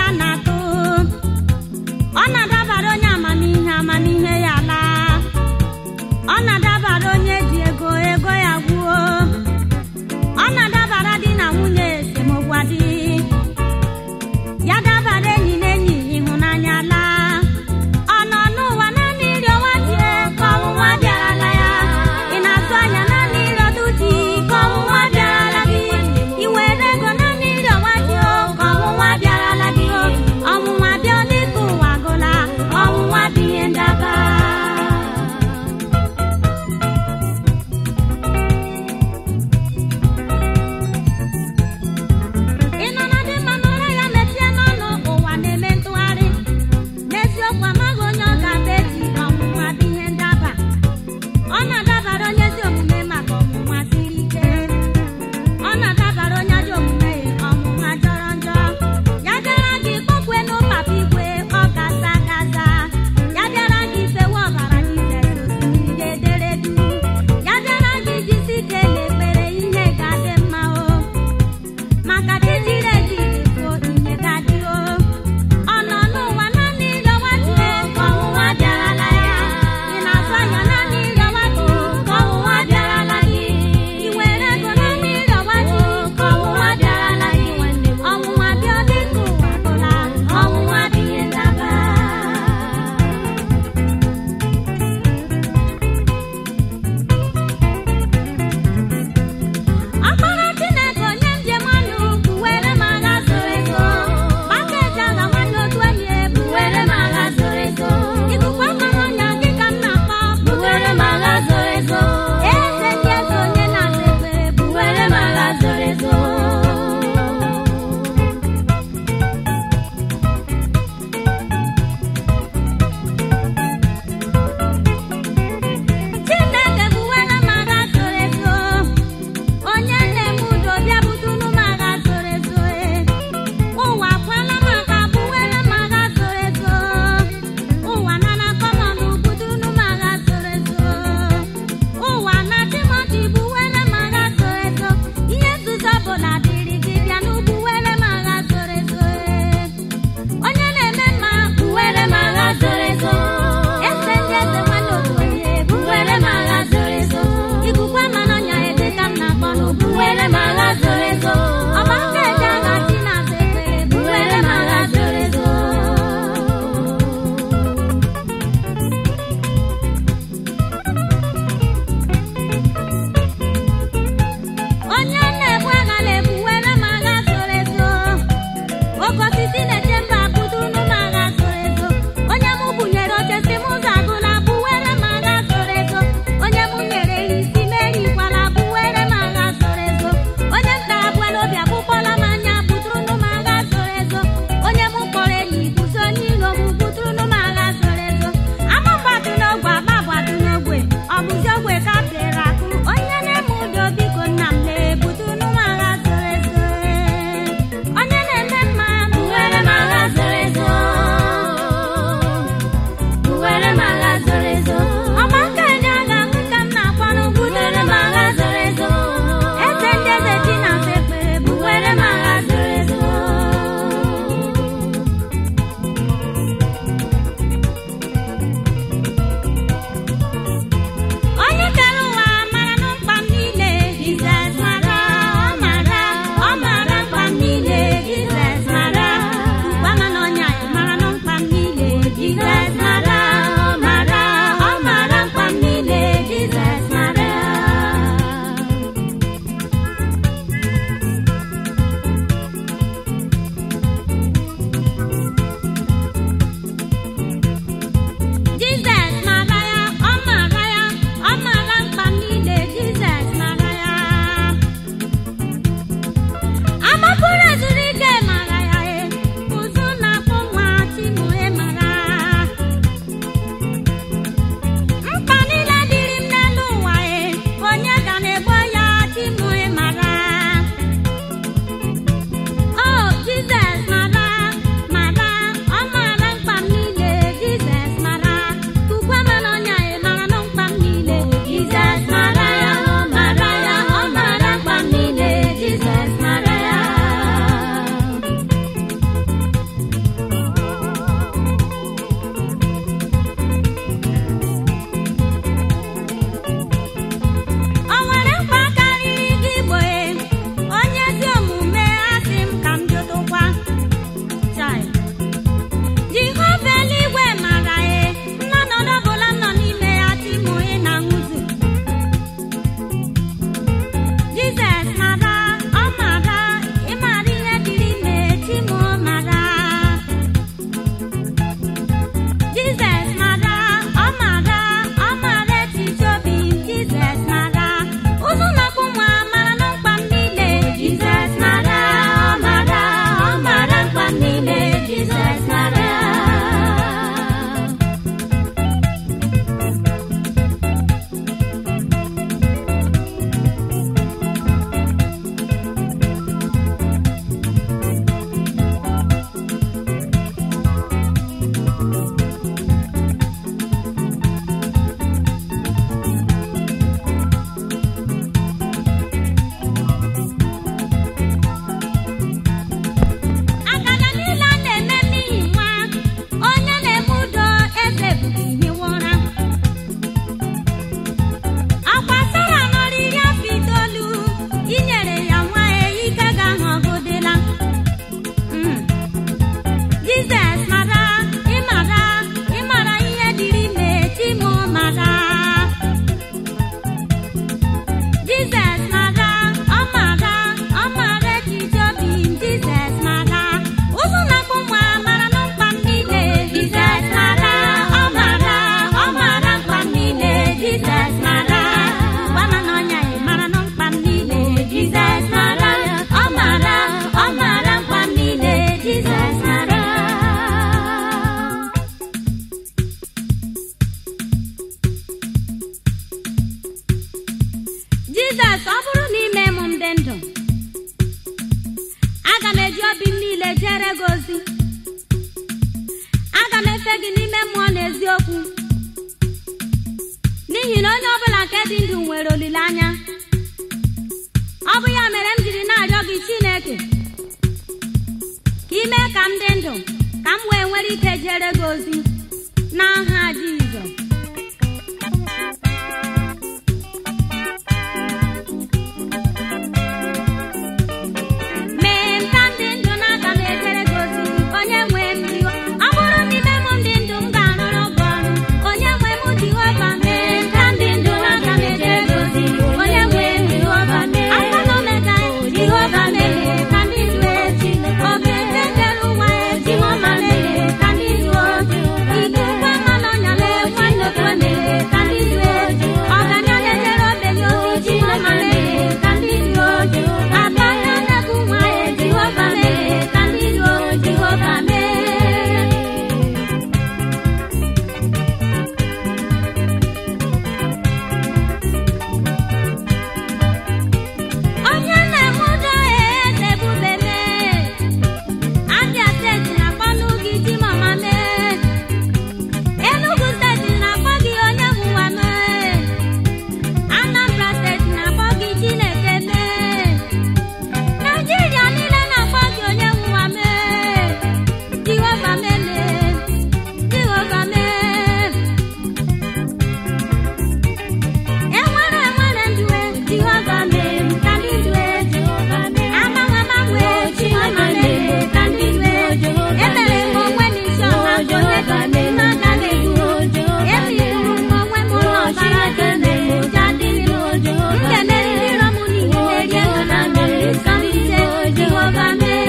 na-atụ ọ na-adabara onye amamihe amamihe ya laa ọ na-adabara onye ji ego ego ya gwuo ọ na-adabara di na nwunye esemokwu adị ya dabara enyi na enyi ịhụnanya laa ọ nọ n'ụwa naanị iri ọnwa die ka ọnwụnwa bịarala ya ị na-atụ anya naanị iri ọdụ ji ka ọnwụnwa bịarala gị ị were ego naanị iri ọnwa ji o ka ọnwụnwa bịarala gị ọ na-efe gị n'ime mmụọ na eziokwu n'ihi na onye ọbụla nke dị ndụ nwere olileanya ọ bụ ya mere m jiri na-arịọ gị chineke ka ime ka m dị ndụ ka m wee nwere ike jere gị ozi n'aha jizọs mee m ka m dị ndụ na aga m ejere gị ozi onye nwe m iwe ọ bụrụ n'ime m dị ndụ m ga-arụrụ gị ọrụ onye nwe m jehova mee m ka m dị ndụ na aga m ejere gị ozi onye nwe m jehova mee aka na omega jehova mee ka ndị ndụ echi oge nke dere ụwa echi ọma mee ka ndị ndụ oji ikekwe mmanụ ọnya lee nwanne kwe mee ka ndị ndụ echi ọganya na-ejere obenye ozi ọma mee ka ndị ndụ oji aka na-edekụ nwa ya jehova mee ka ndị ndụ oji jehova mee onye na-eme ụjọ eze ebube mee abịa steeti na-akpọnụ gị di mama mee enugu steeti na-akpọ gị onye bụ ụwa mee anambra steeti na-akpọ gị chineke mee naijiria niile na-akpọ gị onye bụ ụwa mee jehova mee jehova mee enwere enwere ndue jehova mee ka ndị ndue agbanwe agbanwe jehova mee ka ndị ndue emere m onwe m isi ọha ka onye ka ndị m agaghị egbu ebiriri m onwe m ụlọ ọbara ga-eme ụja dịrị m m ga-emeriri iro m niile merie ha na mmeri ka m ise jehova mee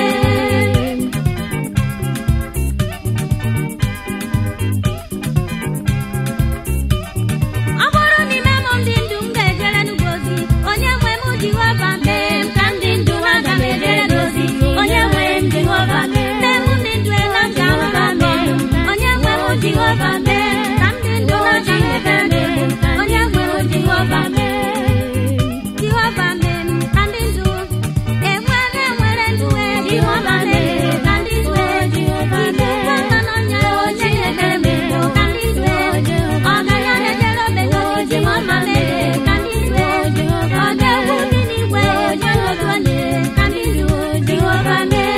ọ bụrụ n'ime m ndị ndụ m ga-ejere n'ugwu ozi onye nwe m jehova mee m ka ndị ndụ aga m ejere n'ozi onye nwe m jehova mee m ndị ndụ ela m ga-ahụga mee onye nwe m jehova mee ka ndị ndụ aga m ejere n'ozi onye nwe m jehova mee jehova mee m ka ndị ndụ enwere enwere ndụ e jehova mee ka ndị ndụ ike mmanụ ọnya onye nyere m ka ndị ndụ ọgaranya na-ejere obenye ozi jehova mee ka ndị ndụ ọ ga-egwu dị n'igwe onye otu onye ka ndị ndụ jehova mee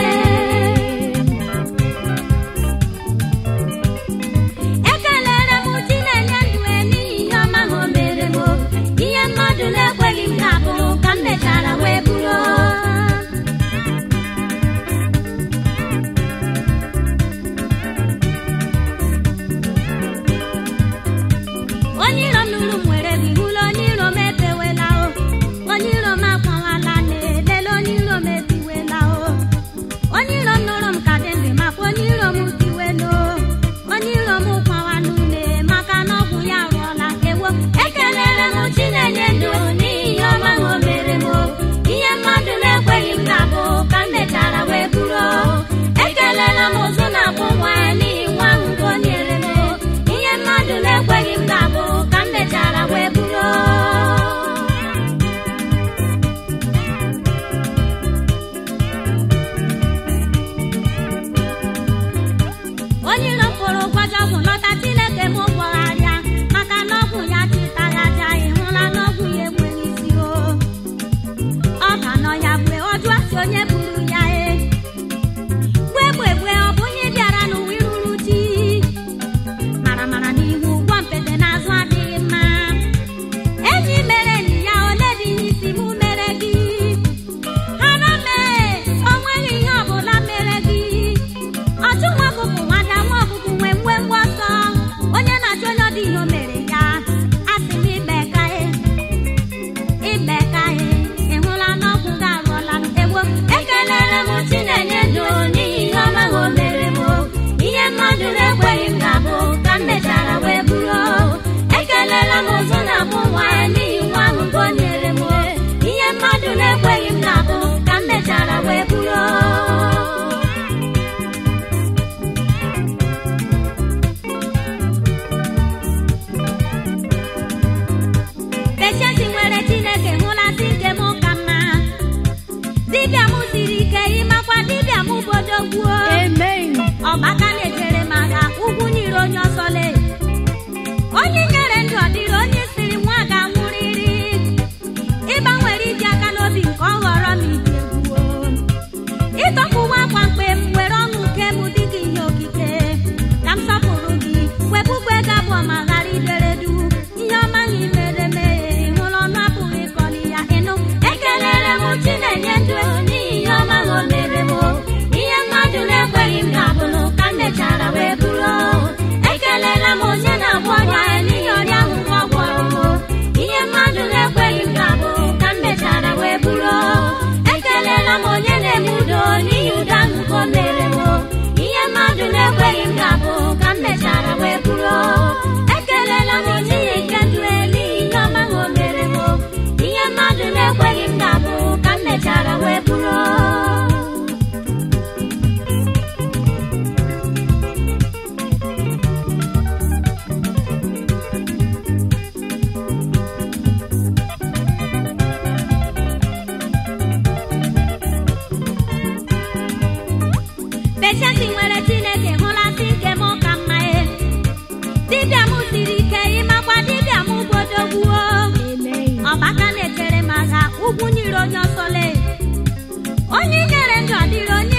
ekelere m chi na-enye ndụ e n'ihi ihe ọma ha o mere m ihe mmadụ na-ekweghị m ga-abụ ka m mechara wee bụrụ onye iro m nụrụ m nwere gị hụla onye iro m efewela o onye iro m akwawala na-elele onye iro m etiwela o onye iro m nụrụ m ka dị ndụ makwa onye iro m tiwela o onye iro m kwawa n'ume maka na ọgwụ ya rụọla ewo ekelere m chi na-enye ndụ n'ihi ihe ọma ha o mere m o. ihe mmadụ na-ekweghị m ga-abụ ka m mechara wee bụrụ o. ekelela m ụzụ na-akpụ nwa n'ihi nwa ahụ nke o nyere m o. ihe mmadụ na-ekweghị m ga-abụ ka m mechara wee bụrụ o. onye iro m kwụrụ ụgwọ ji ọgwụ lọta chineke m gwọgharịa maka na ọgwụ ya chịtara aja ịhụla na ọgwụ ya enweghị isi o ọ ga nọ ya mgbe ọ jụọ si onye buru ya e gbe gbe gbe ọ bụ ihe bịara n'ụwa iruru chi mara mara n'ihu ụgwọ mpete n'azụ adịghị mma enyi mere enyi ya ole dị ihe isi mụ mere gị hara mee o nweghị ihe ọbụla mere gị ọchụ nwa ọkụkụ nwada nwa ọkụkụ nwee mgbe mgbe ọsọ onye na-achọ onye ọ dị ihe o mere ya asị m ikpe ka e ikpe ka e ịhụla n'ọgwụ gị arụọla m egbo ekelere m chi na-enye ndụ n'ihi ihe ọma ha o mere m o. ihe mmadụ na-ekweghị m ga-abụ ka m mechara wee bụrụ o. ekelela m ụzụ na-abụ nwa ya n'ihi nwa ahụ nke o nyere m o. ihe mmadụ na-ekweghị m ga-abụ ka m mechara wee bụrụ o. Patience nwere Chineke hụlasị nke m ka mma dibịa m siri ike ịmakwa dibịa m bodogbuo Amen. ọgbaka na-ejere m agha ugwu n'iro dịrị onye